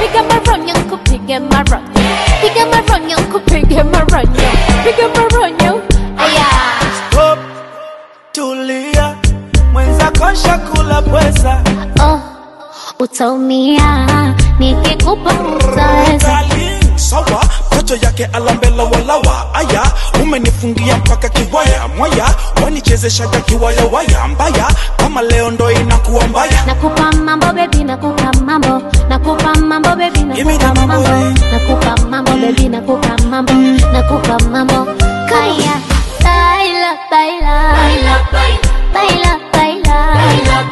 piga maronyo kupige maronyo piga maronyo kupige maronyo piga maronyo aya Stop, tulia, mwenzako shakula pweza. oh utaumia nikikupa utaweza Darling, sawa kocho yake alambela walawa aya umenifungia mpaka kiwaya mwaya wanichezeshaga kiwaya waya mbaya kama leo ndo inakuwa mbaya nakupa mambo bebi nakupa mambo nakupa mambo bebi Give me nakupa the mambo mambo, nakupa mambo bebi nakupa mambo nakupa mambo kaya baila baila baila baila baila baila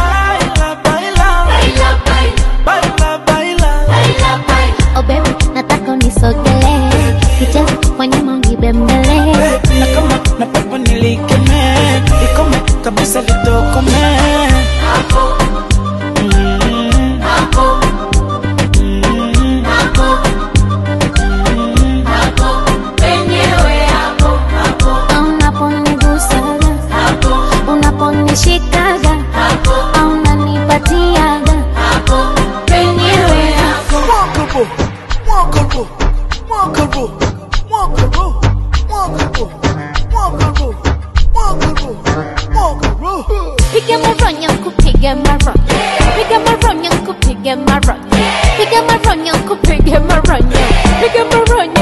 baila baila baila oh baby nataka unisogelee kicheze kwa nyuma unibembele na kama na pepo nilikeme ikome kabisa litokome Mm. Mm. unaponigusaga unaponishikaga unanipatiaga penyewe Walkable, walkable, walkable, walkable, walkable, walkable, walkable, walkable. Piga maronyo kupiga maronyo Piga maronyo kupiga maronyo Piga maronyo kupiga maronyo Piga maronyo